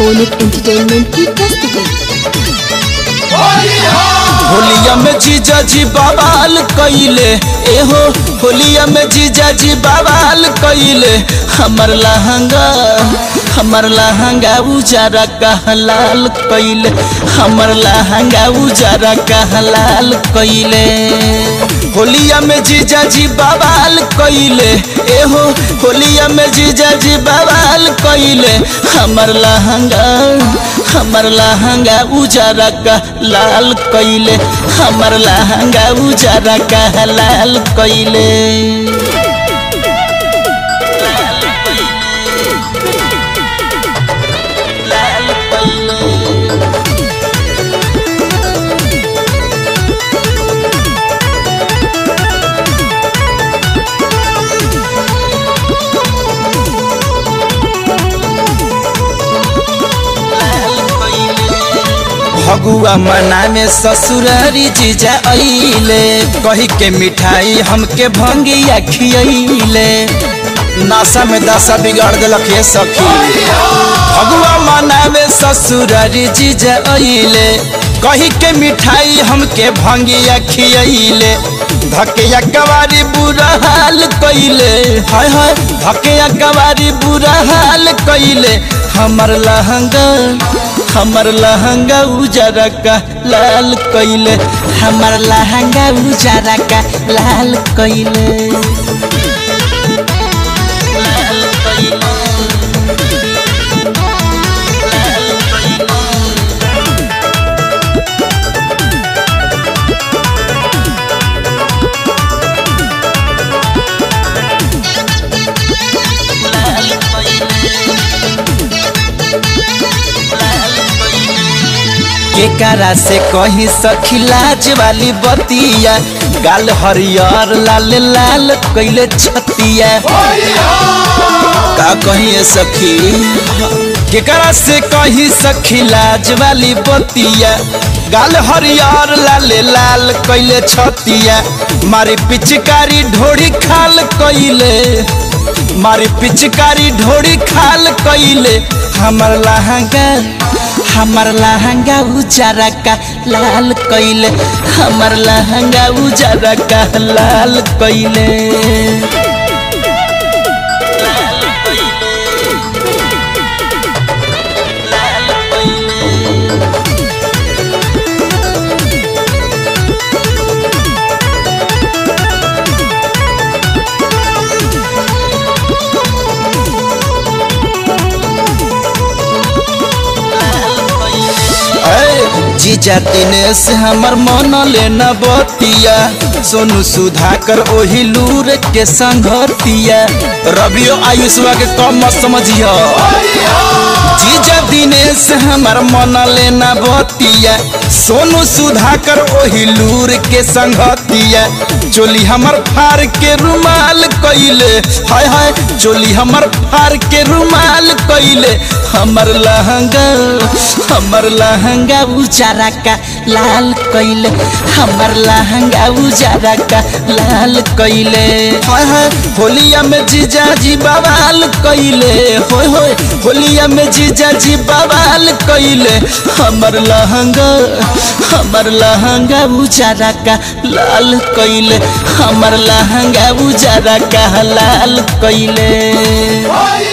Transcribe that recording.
Boniuk entertainment की प्रस्तुति होलिया में जीजा जी बवाल कइले एहो होलिया में जीजा जी बवाल कइले हमर लहंगा हमर लहंगा उजारा कहलाल कइले हमर लहंगा उजारा कहलाल कइले होलिया में जीजा जी बवाल कइले एहो होलिया में जीजा जी बवाल कइले हमर लहंगा हमर लहंगा उजारा का लाल कइले हमर लहंगा उजारा का लाल कइले लाल कइले फगुआ मना में ससुरारी जीजा अइले कही के मिठाई हमके भंगिया खियले नासा में दशा बिगाड़ दिलक ये सखी फगुआ मना में ससुरारी जीजा अइले कही के मिठाई हमके भंगिया खियले धकिया कवारी बुरा हाल कइले हाय हाय धकिया कवारी बुरा हाल कइले हमर लहंगा हमर लहंगा उजारा का लाल कइले हमर लहंगा उजारा का लाल कइले लाल कइले लाल कइले लाल केकरा से कहीं सखी लाज वाली बतिया गाल हरियर लाल लाल कैले छतिया का कहीं सखी केकरा से कहीं सखी लाज वाली बतिया गाल हरियर लाल लाल कैले छतिया मारी पिचकारी ढोड़ी खाल कैले मारी पिचकारी ढोड़ी खाल कैले हमर लहंगा हमर लहंगा उजारा का लाल कैले हमर लहंगा उजारा का लाल कैले लाल कैले लाल कैले ऐ, जीजा दिनेश हमर मन लेना बतिया सोनू सुधाकर ओही लूर के संगतिया रबियो आयुषवा के कम मत समझिया जीजा दिनेश हमर मन लेना बतिया सोनू सुधाकर ओही लूर के संगतिया चोली हमर फार के रुमाल कइले हाय हाय चोली हमर फार के रुमाल कइले हमर लहंगा हमर लहंगा उजारा का लाल कइले हमर लहंगा उजारा का लाल कइले हाय हाय होलिया में जीजा जी बवाल कइले होय होय होलिया में जीजा जी बवाल कइले हमर लहंगा हमर लहंगा उजारा का लाल कइले हमर लहंगा उजारा का लाल कइले